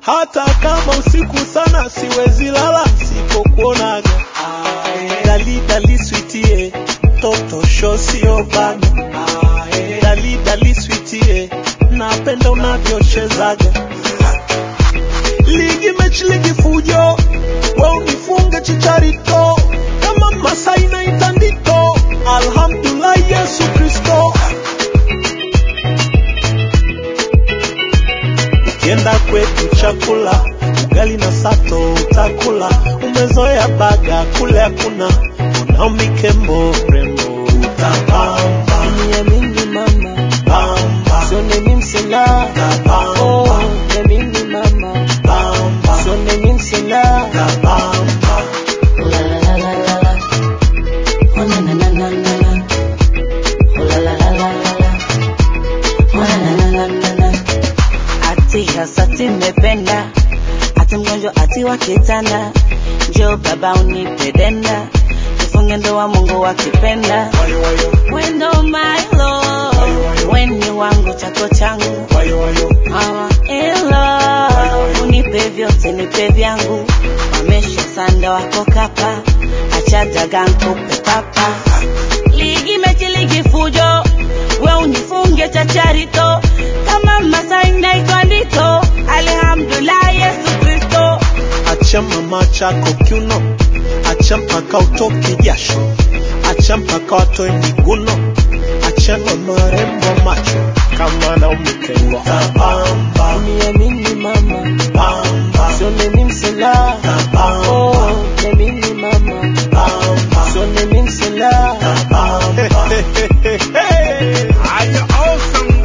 hata kama usiku sana siwezi lala sipokuonaga dali dali sweetie toto sho sio bana dali dali sweetie napenda unavyochezaga ligi mechi ligi fujo we unifunge chicharito kama masai na itandito alhamdulillah yesu kristo ukienda kwetu chakula ugali na sato utakula umezoea baga kule hakuna unao mikembo rembo utapamba Niamini mama, pamba sione mimi msela. Oh, utapamba niamini mama, pamba sione mimi msela. utapamba La la la la la la. Oh na na na na na na. Oh la la la la la la. Oh na na na na na na. Ati hasati mependa, ati mgonjwa ati wakitanda, njoo baba unipe denda, tufunge ndoa Mungu akipenda. wayo wayo Wendo my love, weni wangu chako changu wayo wayo Mama ilo unipe vyote nipe vyangu, wamesha sanda wako kapa, acha daga nkupe papa. Ligi mechi ligi fujo, we unifunge chacharito, kama Masai na Ikondito, alhamdulillah Yesu Kristo. acha mama chako kiuno, acha mpaka utoke jasho, acha mpaka watoe miguno, acha na marembo macho kama na umekengwa pamba Niamini mama, pamba sione mimi msela. pamba Oh, niamini mama, pamba sione mimi msela. pamba. Are you awesome?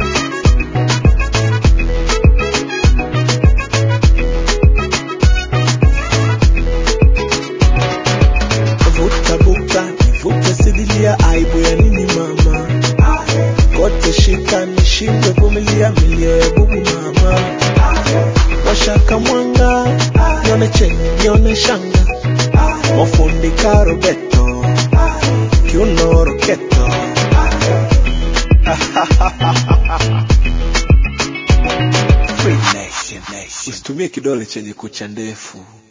vuta buka nivute sidilia aibu ya nini mama kote shika nishindwe vumilia milio ya bubu mama washaka mwanga nione cheni nione shanga mafundi karobeto kiuno roketo usitumie kidole chenye kucha ndefu